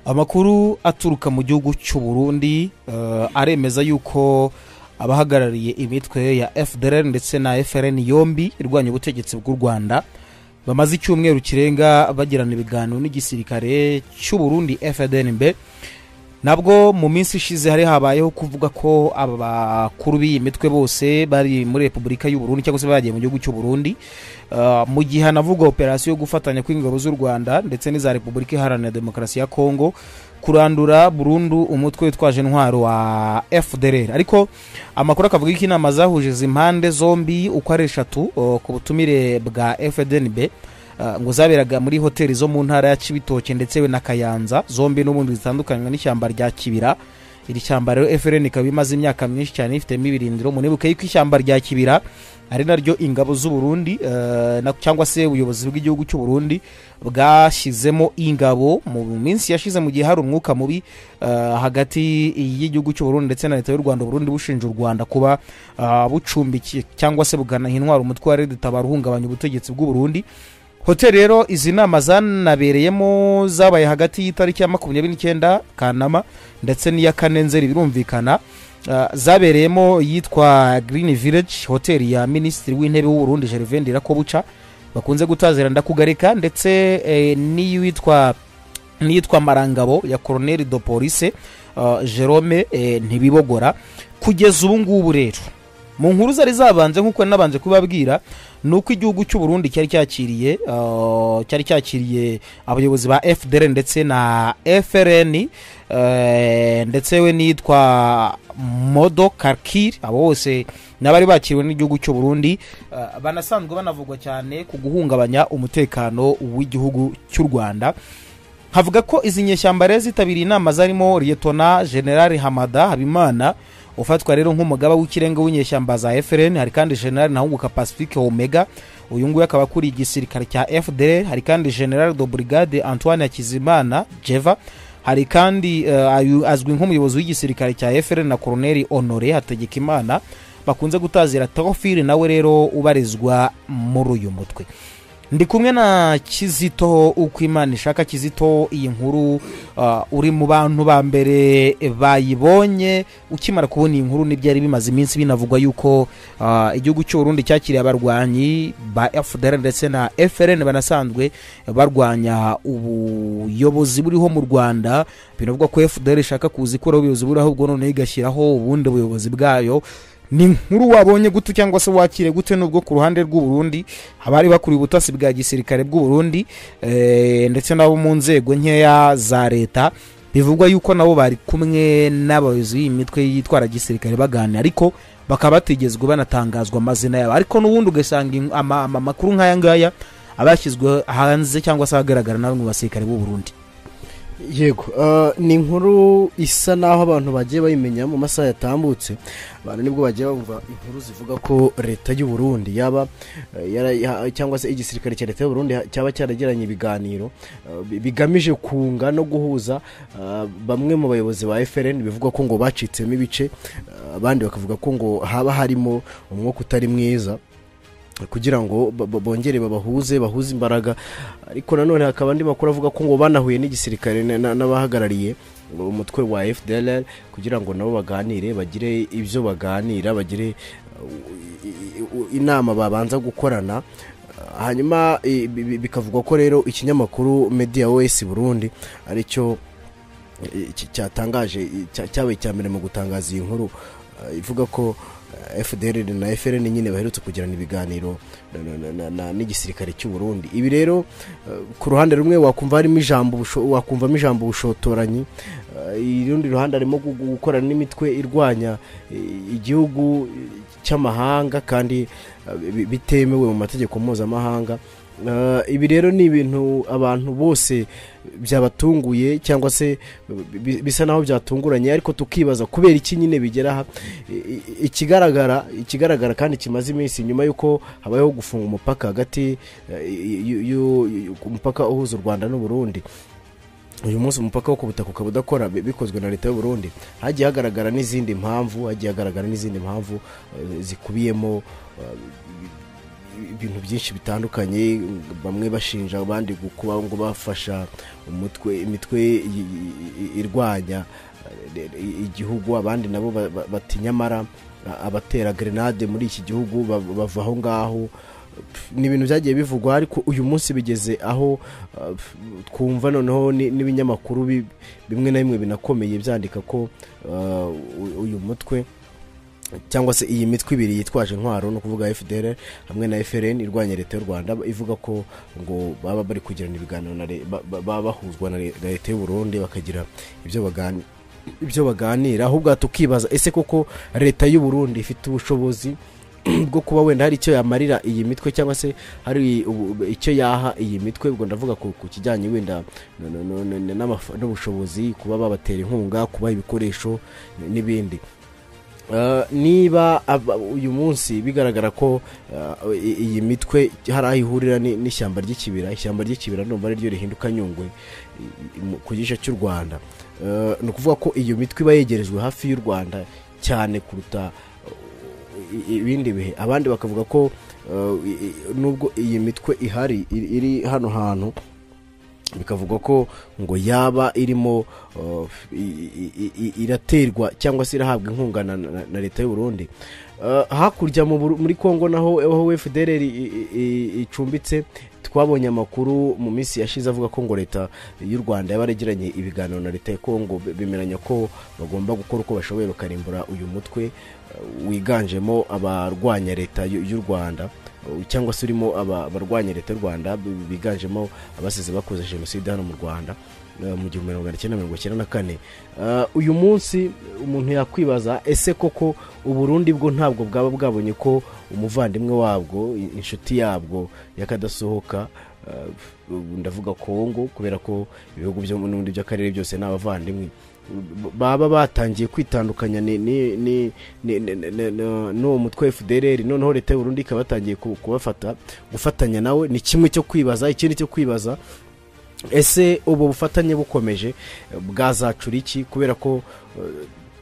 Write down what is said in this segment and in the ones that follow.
amakuru aturuka mu gihugu cy'u Burundi eh, aremeza yuko abahagarariye imitwe ya fdr ndetse na frn yombi irwanya ubutegetsi bw'u rwanda bamaze icyumweru kirenga bagirana ibiganiro n'igisirikare cy'u Burundi fdnb nabwo mu minsi ishize hari habayeho kuvuga ko aba bakuru b'iyi mitwe bose bari muri repubulika y'u Burundi cyangwa se bagiye mu gihugu cy'u Burundi Uh, mu gihe hanavugwa operasiyo yo gufatanya kw'ingabo z'u rwanda ndetse n'iza repubulika iharanira demokarasi ya kongo kurandura burundu umutwe witwaje intwaro wa fdr ariko amakuru akavuga ko inama zahuje izi mpande zombi uko ari eshatu uh, ku butumire bwa fdnb uh, ngo zaberaga muri hoteli zo mu ntara ya kibitoke ndetse na kayanza zombi n'ubundi zitandukanywa n'ishyamba rya kibira iri shyamba rero fdn ikaba imaze imyaka myinshi cyane ifitemo ibirindiro munibuke yuko ishyamba rya kibira ari naryo ingabo z'u Burundi eh, na- cyangwa se ubuyobozi bw'igihugu cy'u Burundi bwashyizemo ingabo mu minsi yashize mu gihe hari umwuka mubi eh, hagati y'igihugu cy'u Burundi ndetse na leta y'u Rwanda u Burundi bushinja u Rwanda kuba ah, bucumbikiye cyangwa se buganaha intwaro umutwe wa Red Tabara uhungabanya ubutegetsi bw'u Burundi hoteli rero izi nama zanabereyemo zabaye hagati y'itariki ya makumyabiri n'icyenda kanama ndetse n'iya kane nzeri birumvikana Uh, zabereyemo yitwa green village hoteli ya minisitiri w'intebe w'uburundi gervain ndirakobuca bakunze gutazira ndakugarika ndetse eh, n'iyitwa n'iyitwa marangabo ya coronel do police uh, jerome eh, ntibibogora kugeza ubu ngubu rero mu nkuru zari zabanje nk'uko nari nabanje kubabwira ni uko igihugu cy'u burundi cyari cyakiriye uh, cyari cyakiriye abayobozi ba fdr ndetse na frn eh, ndetse we nitwa modo karkir abo bose n'abari bakiriwe n'igihugu cy'u burundi eh, banasanzwe banavugwa cyane ku guhungabanya umutekano w'igihugu cy'u rwanda havuga ko izi nyeshyamba rero zitabiriye inama zarimo liyetona generali hamada habimana ufatwa rero nk'umugaba w'ikirenga w'inyeshyamba za frn hari kandi generali ntahunguka pacifique omega uyu nguyu akaba akuriye igisirikare cya fdr hari kandi general de brigade antoine hakizimana jeva hari kandi eh, ayu- azwi nk'umuyobozi w'igisirikare cya frn na coroneli honore hategekimana bakunze gutazira teofile nawe rero ubarizwa muri uyu mutwe ndi kumwe na kizito uko imana ishaka kizito iyi nkuru uh, uri mu bantu ba mbere bayibonye ukimara kubona iyi nkuru n'ibyari bimaze iminsi binavugwa yuko uh, igihugu cy'u Burundi cyakiriye abarwanyi ba fdr ndetse na frn banasanzwe barwanya ubuyobozi buriho mu rwanda binavugwa ko fdr ishaka kuzikuraho ubuyobozi buriho ahubwo noneho igashyiraho ubundi buyobozi bwayo ni inkuru wabonye gute cyangwa se wakire gute nubwo ku ruhande rw'uburundi abari bakuriye ubutasi bwa gisirikare bw'uburundi eh, ndetse n'abo mu nzego nkeya za leta bivugwa yuko nabo bari kumwe n'abayobozi b'iyi mitwe yitwara gisirikare baganira ariko bakaba batigezwe banatangazwa amazina yabo ariko n'ubundi ugasanga in- ama- ama- amakuru nk'aya ngaya aba yashyizwe hanze cyangwa se ahagaragara na bamwe mu basirikare b'uburundi yego eh, ni inkuru isa n'aho abantu bagiye bayimenya mu masaha yatambutse abantu nibwo bagiye bumva inkuru zivuga ko leta y'u Burundi yaba eh, yara- ya- cyangwa se igisirikare cya leta y'u Burundi ha- cyaba cyaragiranye ibiganiro eh, bi- bigamije kunga no guhuza eh, bamwe mu bayobozi ba FRN bivuga ko ngo bacitsemo ibice eh, abandi bakavuga ko ngo haba harimo umwuka utari mwiza kugira ngo ba- ba- bongere babahuze bahuze imbaraga ariko nanone hakaba andi makuru avuga ko ngo banahuye n'igisirikare na- na- n'abahagarariye umutwe wa FDLR kugira ngo nabo baganire bagire ibyo baganira bagire uh, i- i- inama babanza gukorana Uh, hanyuma i- bi- bi- bikavugwa ko rero ikinyamakuru media wese Burundi ari cyo i- cy- cyatangaje i- cya- cyabaye icya mbere mu gutangaza iyi nkuru uh, ivuga ko uh, FDL na FRN nyine baherutse kugirana ibiganiro na- na- na- na- na- n'igisirikare cy'u Burundi ibi rero uh, ku ruhande rumwe wakumva harimo ijambo ubusho- wakumvamo ijambo ubushotoranyi uh, irundi ruhande harimo gu- gu- gukorana n'imitwe irwanya i- igihugu i- cy'amahanga kandi uh, bi- bitemewe mu mategeko mpuzamahanga Uh, ibi rero ni ibintu abantu bose byabatunguye cyangwa se bi- bisa naho byatunguranye ariko tukibaza kubera iki nyine bigera aha I- i- ikigaragara ikigaragara kandi kimaze iminsi nyuma y'uko habayeho gufunga umupaka hagati eh, y- y- y- ku mupaka uhuza u rwanda n'u Burundi uyu munsi umupaka wo ku butaka ukaba udakora bi- bikozwe na leta y'u Burundi hagiye hagaragara n'izindi mpamvu hagiye hagaragara n'izindi mpamvu eh, zikubiyemo eh, ibintu byinshi bitandukanye bamwe bashinja abandi kuba ngo bafasha umutwe imitwe i- i- i- irwanya eh, igihugu abandi nabo ba- ba- bati nyamara a- abatera grenade muri iki gihugu ba- bava aho ngaho Pf, ni ibintu byagiye bivugwa ariko uyu munsi bigeze aho uh, pf, twumva noneho ni- n'ibinyamakuru bi- bimwe na bimwe binakomeye byandika ko uh, u- uyu mutwe cyangwa se iyi mitwe ibiri yitwaje intwaro ni ukuvuga fdr hamwe na frn irwanya leta y'u rwanda ivuga ko ngo baba bari kugirana ibiganiro na le- ba- ba- baba bahuzwa na le- na leta y'u burundi bakagira ibyo bagani ibyo baganira ahubwo aha tukibaza ese koko leta y'u burundi ifite ubushobozi bwo kuba wenda hari icyo yamarira iyi mitwe cyangwa se hari ubu- icyo yaha iyi mitwe ubwo ndavuga ku ku kijyanye wenda no- no- no- no- n'amafa- n'ubushobozi kuba babatera inkunga kubaha ibikoresho n'ibindi Uh, niba aba- uyu munsi bigaragara ko uh, i- iyi mitwe hari aho ihurira ni- n'ishyamba ry'ikibira ishyamba ry'ikibira numva ari ryo rihinduka nyungwe i- i- mu- ku gice cy'u rwanda Uh, ni ukuvuga ko iyo mitwe iba yegerejwe hafi y'u rwanda cyane kuruta uh, i- ibindi bihe abandi bakavuga ko uh, i- i- nubwo iyi mitwe ihari iri iri hano hantu bikavugwa ko ngo yaba irimo uh, i- i- i- iraterwa cyangwa se irahabwa inkunga na, na, na leta y'u Burundi Uh, hakurya mu Buru- muri Kongo naho aho FDLR i- i- i- icumbitse twabonye amakuru mu minsi yashize avuga ko ngo leta y'u Rwanda yabaragiranye ibiganiro na leta ya Kongo be- bemeranya ko bagomba gukora uko bashoboye bakarimbura uyu mutwe uh, wiganjemo abarwanya leta y'u y'u Rwanda uh, cyangwa se urimo aba- abarwanya leta y'u Rwanda bi- biganjemo abasize bakoze jenoside hano mu Rwanda eh, mu gihumbi magana cyenda mirongo icyenda na kane Eh, uyu munsi umuntu yakwibaza ese koko uburundi bwo ntabwo bwaba bwabonye ko umuvandimwe wabwo i- inshuti yabwo yakadasohoka eh, ubu ndavuga kongo kubera ko ibihugu byo n'ubundi by'akarere byose ni abavandimwe B- baba batangiye kwitandukanya ni- ni- ni- ni- ni- ni- ni- n'uwo mutwe fdr noneho leta y'uburundi ikaba yatangiye ku- kubafata gufatanya nawe ni kimwe cyo kwibaza ikindi cyo kwibaza ese ubu bufatanye bukomeje eh, bwazacura iki kubera ko eh,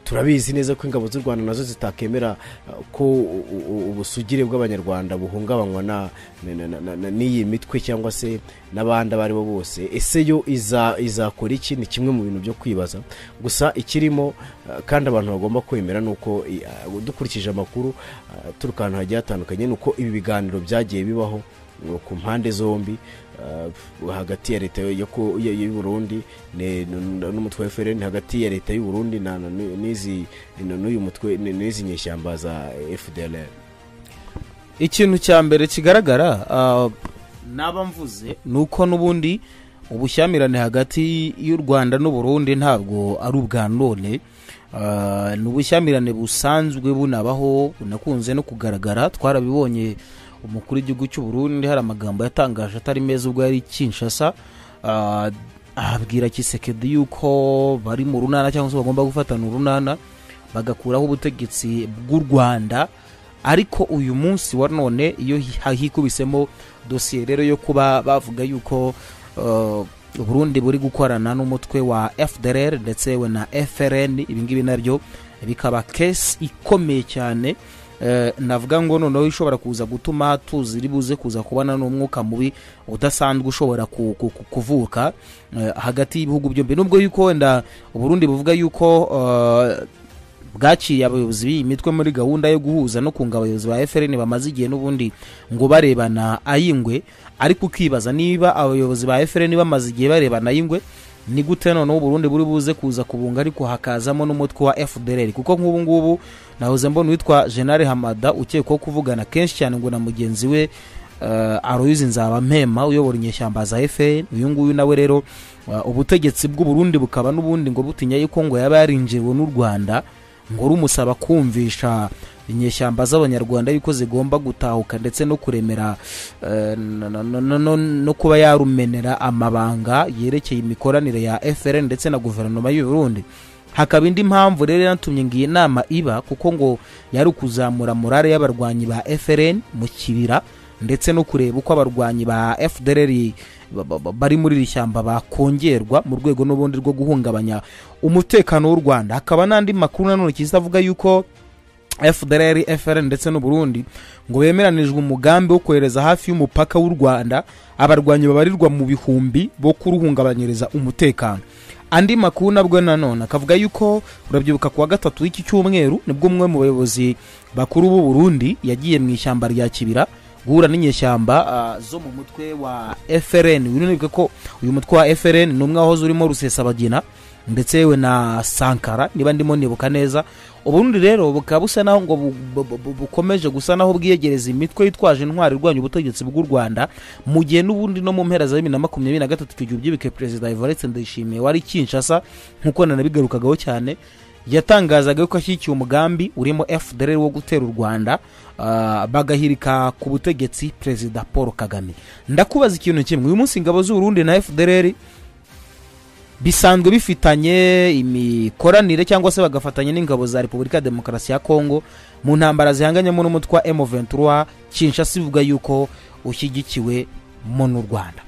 turabizi neza ko ingabo z'u rwanda nazo zitakemera eh, ko u- u- ubusugire bw'abanyarwanda buhungabanywa na- na- na- na- na- n'iyi mitwe cyangwa se n'abandi abo ari bo bose ese yo iza- izakora iki ni kimwe mu bintu byo kwibaza gusa ikirimo eh, kandi abantu bagomba kwemera ni uko i- ah, dukurikije amakuru ah, aturuka ahantu hagiye hatandukanye ni uko ibi biganiro byagiye bibaho eh, ku mpande zombi Uh, hagati ya leta yo ku- ya- y'u Burundi ne- n- n- n'umutwe wa FRN hagati ya leta y'u Burundi na na- n- n'izi n- n'uyu mutwe n- n'izi nyeshyamba za FDLR ikintu cya mbere kigaragara ah, naba mvuze ni uko n'ubundi ubushyamirane hagati y'u rwanda n'u Burundi ntabwo ari ubwa none Ah, ni ubushyamirane busanzwe bunabaho bunakunze no kugaragara twarabibonye umukuru w'igihugu cy'u Burundi hari amagambo yatangaje atari meza ubwo yari i kinshasa Ah, ahabwira kisekedi yuko bari mu runana cyangwa se bagomba gufatana urunana bagakuraho ubutegetsi bw'u rwanda ariko uyu munsi wa none iyo hi- hikubisemo dosiye rero yo kuba bavuga yuko uh, uburundi buri gukorana n'umutwe wa fdrr ndetse we na frn ibingibi nabyo bikaba kesi ikomeye cyane Eh, navuga ngo noneho ishobora kuza gutuma tuzi iri buze kuza kubana n'umwuka mubi udasanzwe ushobora ku- ku- ku- kuvuka eh, hagati y'ibihugu byombi nubwo yuko wenda uburundi buvuga yuko eh, bwakiriye abayobozi b'iyi mitwe muri gahunda yo guhuza no kunga abayobozi ba FRN bamaze igihe n'ubundi ngo barebana ay'ingwe ariko ukibaza niba abayobozi ba FRN bamaze igihe barebana ay'ingwe ni gute noneho uburundi buri buze kuza kubunga ariko hakazamo n'umutwe wa fdr kuko nk'ubu ngubu nahoze mbona uwitwa jenali hamada ukekwaho kuvugana kenshi cyane ngo na mugenzi we uh, aroyizi nzabampema uyobora inyeshyamba za fn uyu nguyu nawe rero uh, ubutegetsi bw'uburundi bukaba n'ubundi ngo butinya yuko ngo yaba yarinjiriwe n'u rwanda ngo rumusaba kumvisha inyeshyamba z'abanyarwanda yuko zigomba gutahuka ndetse no kuremera eh, no- no- no- no- no- no kuba yarumenera amabanga yerekeye imikoranire ya frn ndetse na guverinoma y'u Burundi hakaba indi mpamvu rero yanatumye ngo iyi nama iba kuko ngo yari ukuzamura morale y'abarwanyi ba frn mu kibira ndetse no kureba uko abarwanyi ba fdr ba- ba- ba- bari muri iri shyamba bakongerwa mu rwego n'ubundi rwo guhungabanya umutekano w'u rwanda hakaba n'andi makuru nanone kizavuga yuko fdr frn ndetse n'uburundi ngo bemeranijwe umugambi wo kohereza hafi y'umupaka w'u rwanda abarwanyi babarirwa mu bihumbi bo kuruhungabanyiriza umutekano andi makuru nabwo nanone akavuga yuko urabyibuka kuwa gatatu w'iki cyumweru nibwo umwe mu bayobozi bakuru b'u burundi yagiye mu ishyamba rya kibira guhura n'inyeshyamba ah, zo mu mutwe wa frn wibuke ko uyu mutwe wa frn ni umwe wahoze urimo rusesabagina ndetse yewe na sankara niba ndimo nibuka neza uburundi rero bukaba busa naho ngo bu- bu- bu- bu- bukomeje gusa naho bwiyegereza imitwe yitwaje intwari irwanya ubutegetsi bw'u rwanda mu gihe n'ubundi no mu mpera za bibiri na makumyabiri na gatatu icyo gihe ubyibuke perezida ivaretse ndayishimiye wari kinshasa nk'uko nanabigarukagaho cyane yatangazaga yuko ashyigikiye umugambi urimo fdr wo gutera u rwanda ah, bagahirika ku butegetsi perezida paul kagame ndakubaza ikintu kimwe uyu munsi ingabo z'uburundi na fdr bisanzwe bifitanye imikoranire cyangwa se bagafatanya n'ingabo za repubulika ya demokarasi ya kongo mu ntambara zihanganyemo n'umutwe wa m23 kinshasa ivuga yuko ushyigikiwe mu n'u rwanda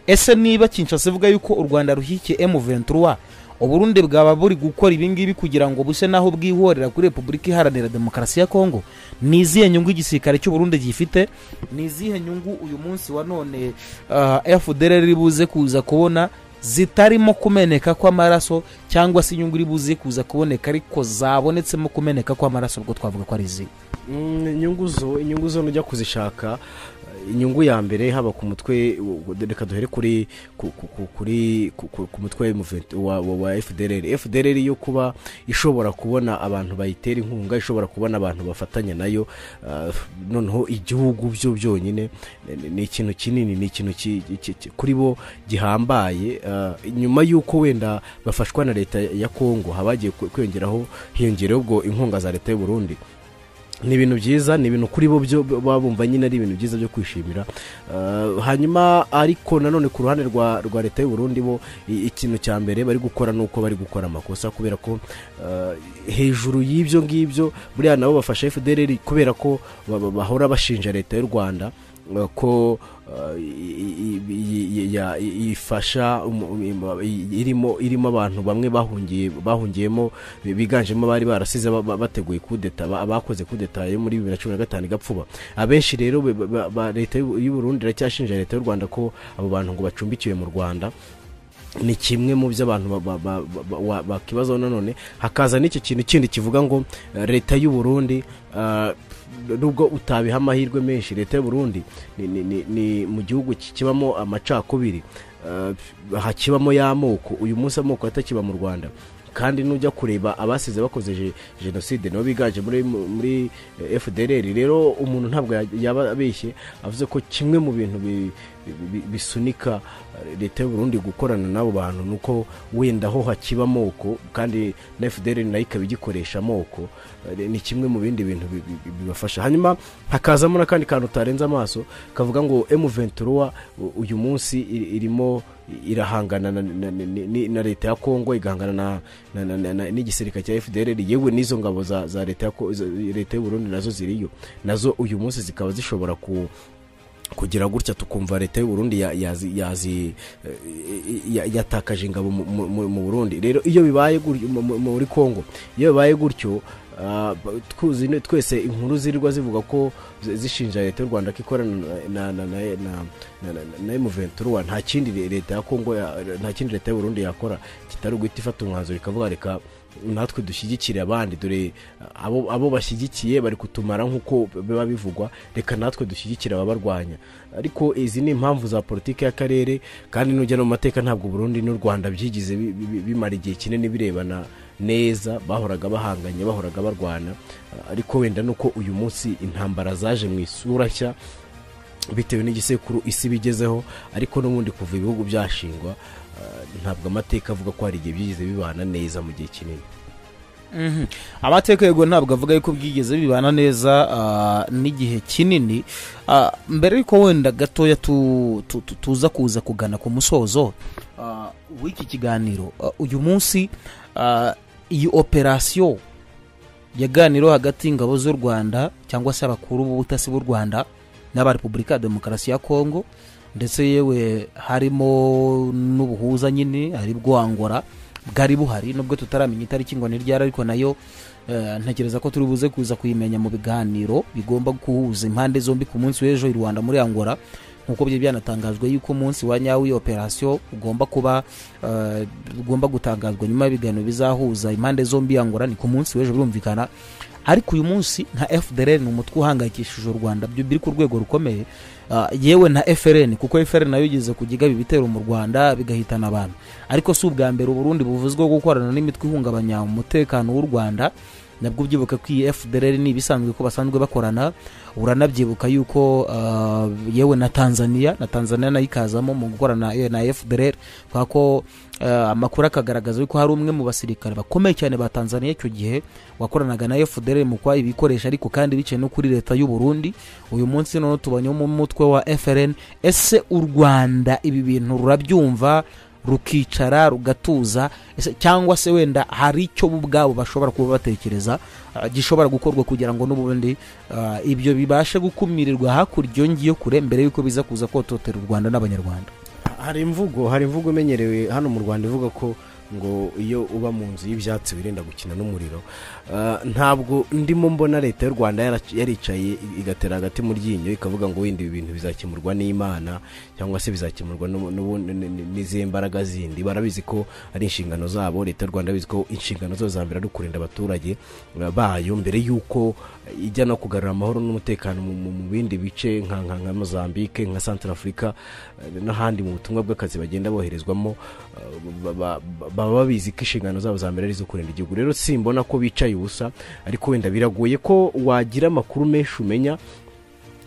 ese niba kinshasa ivuga yuko u rwanda rushyigikiye m23 uburundi bwaba buri gukora ibingibi kugira ngo buse naho bwihorera kuri repubulika iharanira demokarasi ya kongo ni izihe nyungu igisirikare cy'uburundi gifite ni izihe nyungu uyu munsi wa none uh, fdr iri buze kuza kubona zitarimo kumeneka kw'amaraso cyangwa se inyungu iri buze kuza kuboneka ariko zabonetsemo kumeneka kw'amaraso ubwo twavuga ko ari izihe Mm, inyungu zo inyungu zo ujya kuzishaka eh, inyungu ya mbere haba ku mutwe w- w- reka duhere kuri ku- ku- ku- kuri ku- ku- ku mutwe w'umuvet- wa- wa wa fdr fdr yo kuba ishobora kubona abantu bayitera inkunga ishobora kubona abantu bafatanya nayo ah, noneho igihugu byo byonyine ni- ni- ni ikintu kinini ni ikintu ki- ki- ki- kuri bo gihambaye ah, nyuma y'uko wenda bafashwa na leta ya kongo habagiye kwiyongeraho hiyongereho ubwo inkunga za leta y'u Burundi ni ibintu byiza ni ibintu kuri bo byo baba bumva nyine ari ibintu byiza byo kwishimira Eh, hanyuma ariko nanone ku ruhande rwa rwa leta y'u Burundi bo i- ikintu cya mbere bari gukora ni uko bari gukora amakosa kubera ko eh, hejuru y'ibyo ngibyo buriya nabo bafasha fdr kubera ko ba- ba- bahora bashinja leta y'u rwanda eh, ko eh, i- i- i- i- ya- i- ifasha umu- im- i- irimo irimo abantu bamwe bahungiye bahungiyemo bi- biganjemo abari barasize ba- ba- bateguye kudeta ba- abakoze kudeta yo muri bibiri na cumi na gatanu igapfuba abenshi rero be- ba- ba- ba- leta y'u y'u Burundi iracyashinja leta y'u Rwanda ko abo bantu ngo bacumbikiwe mu Rwanda ni kimwe mu byo abantu ba- ba- ba- ba- wa- bakibazaho nanone hakaza n'icyo kintu kindi kivuga ngo eh, leta y'u Burundi eh, nubwo utabiha amahirwe menshi leta y'u Burundi ni, ni, ni, ni mu gihugu ki- kibamo amacakubiri Eh, hakibamo y'amoko uyu munsi amoko atakiba mu Rwanda kandi nujya kureba abasize bakoze je- jenoside nibo biganje muri, muri eh, fdr rero umuntu ntabwo ya- yaba abeshye avuze ko kimwe mu bintu bi- bi- bi- bisunika eh, leta y'u Burundi gukorana n'abo bantu ni uko wenda ho hakiba amoko kandi na fdr nayo ikaba igikoresha amoko Eh, ni kimwe mu bindi bintu bi- bi- bi- bibafasha hanyuma hakazamo n'akandi kantu utarenze amaso kavuga ngo m23 u- uyu munsi iri- irimo irahangana na, na, na, na, na leta ya kongo igahangana na, na, na, na, na, n'igisirikare cya fdr yewe n'izo ngabo za, za leta ya Ko- za- leta y'u Burundi nazo ziriyo nazo uyu munsi zikaba zishobora ku kugira gutya tukumva leta y'u Burundi ya- yazi- yazi- eh, ya- yatakaje ingabo mu- mu- mu mu Burundi rero iyo bibaye gutyo mu- mu- muri Kongo iyo bibaye gutyo ah, ba- tuzi ne- twese inkuru zirirwa zivuga ko zi- zishinja leta y'u Rwanda ko ikorana na na na na- na- na- na M23 nta kindi le- leta ya Kongo ya- nta kindi leta y'u Burundi yakora kitari guhita ifata umwanzuro ikavuga reka natwe dushyigikire abandi dore abo, abo bashyigikiye bari kutumara nk'uko biba bivugwa reka natwe dushyigikire ababarwanya ariko izi ni impamvu za politiki y'akarere kandi nujya no mu mateka ntabwo Burundi n'u Rwanda byigize bi- bi- bi- bimara igihe kinini birebana neza bahoraga bahanganye bahoraga barwana ariko wenda nuko uyu munsi intambara zaje mu isura nshya bitewe n'igisekuru isi bigezeho ariko n'ubundi kuva ibihugu byashingwa ah, ntabwo amateka avuga ko hari igihe byigize bibana neza mu gihe kinini Mhm. amateka yego ntabwo avuga yuko bwigeze bibana neza ah, n'igihe kinini Ah, mbere yuko wenda gatoya tu- tu- tu- tuza kuza kugana ku musozo ah, w'iki kiganiro Ah, uyu munsi ah, iyi operasiyo yaganiro hagati y'ingabo z'u rwanda cyangwa se abakuru b'ubutasi b'u rwanda n'aba repubulika ya demokarasi ya kongo ndetse yewe harimo n'ubuhuza nyine aribwo angora bwari buhari nubwo tutaramenya itariki ngo ni ryari ariko nayo Eh, ntekereza ko turi buze kuza kuyimenya mu biganiro bigomba guhuza impande zombi ku munsi w'ejo i rwanda muri angola nk'uko byari byanatangajwe yuko umunsi wa nyawo w'iyo operasiyo ugomba kuba eh, ugomba gutangazwa nyuma y'ibiganiro bizahuza impande zombi angola ni ku munsi w'ejo birumvikana ariko uyu munsi nka fdr ni umutwe uhangayikishije u rwanda byo biri ku rwego rukomeye Ah, yewe na frn kuko frn nayo igeze kujya iba ibitero mu rwanda bigahitana abantu ariko si ubwa mbere uburundi buvuzweho gukorana n'imitwe ihungabanya umutekano w'u rwanda nabwo ubyibuka ko iyi fdr ni ibisanzwe ko basanzwe bakorana uranabyibuka yuko ah, yewe na tanzania na tanzania nayo ikazamo mu gukorana eh, na fdr kubera ko ah, amakuru akagaragaza yuko hari umwe mu basirikare bakomeye cyane ba tanzania icyo gihe wakoranaga na fdr mu kwa ibikoresha ariko kandi biciye no kuri leta y'u burundi uyu munsi noneho tubonyemo umutwe wa frn ese u rwanda ibi bintu rurabyumva rukicara rugatuza ese cyangwa se wenda hari icyo bo ubwabo bashobora kuba batekereza ah, gishobora gukorwa kugira ngo n'ubundi ah, ibyo bibashe gukumirirwa hakurya iyo ngiyo kure mbere y'uko biza kuza kototera u rwanda n'abanyarwanda hari imvugo hari imvugo imenyerewe hano mu rwanda ivuga ko ngo iyo uba mu nzu y'ibyatsi wirinda gukina n'umuriro Ah, ntabwo ndimo mbona leta y'u rwanda yara- yaricaye igatera hagati mu ryinyo ikavuga ngo wenda ibi bintu bizakemurwa n'imana cyangwa se bizakemurwa n'ubu- n'ubu- n- n- n'izihe mbaraga zindi barabizi ko ari inshingano zabo leta y'u rwanda bizi ko inshingano zabo za mbere ari ukurinda abaturage ah, bayo mbere y'uko ijya no kugarura amahoro n'umutekano mu- mu mu bindi bice nka nka- nka mozambique nka central africa n'ahandi mu butumwa bw'akazi bagenda boherezwamo ba- ba- ba- baba babizi ko inshingano zabo za mbere ari izo kurinda igihugu rero simbona ko bicaye ubusa ariko wenda biragoye ko wagira amakuru menshi umenya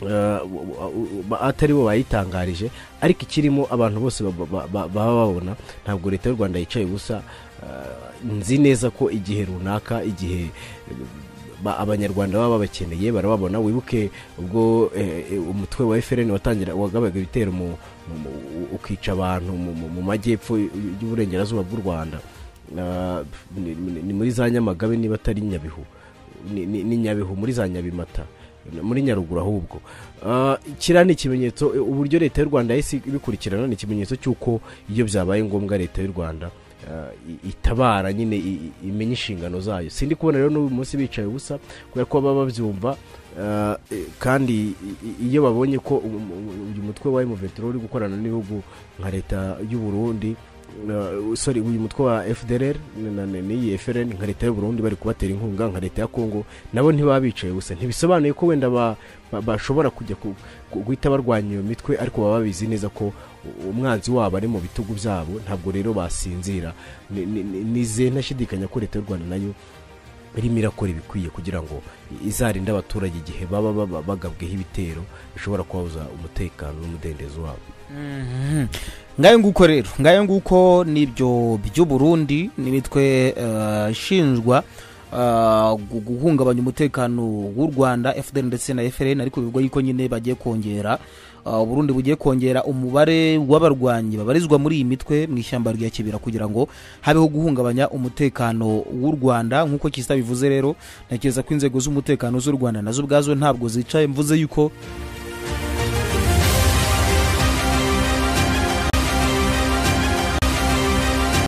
eh, w- w- w- atari bo bayitangarije ariko ikirimo abantu bose ba- ba- ba- baba babona ntabwo leta y'u rwanda yicaye ubusa Eh, nzi neza ko igihe runaka igihe ba- abanyarwanda baba babakeneye barababona wibuke ubwo eh, eh, umutwe wa FRN watangira wagabaga ibitero mu, mu- mu- ukica abantu mu, mu, mu majyepfo y'uburengerazuba bw'u Rwanda Ah, ni, ni- ni muri za Nyamagabe niba atari Nyabihu ni, ni, ni Nyabihu muri za Nyabimata muri Nyaruguru ahubwo Ah, kiriya ni ikimenyetso eh, uburyo leta y'u Rwanda yahise ibikurikirana ni ikimenyetso cy'uko iyo byabaye ngombwa leta y'u Rwanda ah, i- itabara nyine i- i- imenya inshingano zayo sindi kubona rero n'uyu munsi bicaye ubusa kubera ko baba babyumva ah, eh, kandi i- i- iyo babonye ko um- um- uyu mutwe wa emuvetero uri gukorana n'ibihugu nka leta y'u Burundi ah, sorry uyu mutwe wa fdr na- na- n'iyi frn nka leta y'u Burundi bari kubatera inkunga nka leta ya congo nabo ntibaba bicaye ubusa ntibisobanuye ko wenda ba- ba- bashobora kujya ku- ku- guhita barwanya iyo mitwe ariko baba babizi neza ko u- umwanzi wabo ari mu bitugu byabo ntabwo rero basinzira Ni- ni- ni- nize ntashidikanya ko leta y'u rwanda nayo irimo irakora ibikwiye kugira ngo izarinde abaturage igihe baba baba- bagabweho ibitero bishobora kubabuza umutekano n'umudendezo wabo Mhm. ngayo nguko rero ngayo nguko nibyo by'uburundi n'imitwe eh, ishinjwa eh, gu- guhungabanya umutekano w'u rwanda fdr ndetse na frn ariko bivugwa yuko nyine bagiye kongera eh, uburundi bugiye kongera umubare w'abarwanyi babarizwa muri iyi mitwe mu ishyamba rya kibira kugira ngo habeho guhungabanya umutekano w'u rwanda nk'uko kisa bivuze rero ntekereza ko inzego z'umutekano z'u rwanda nazo ubwazo ntabwo zicaye mvuze yuko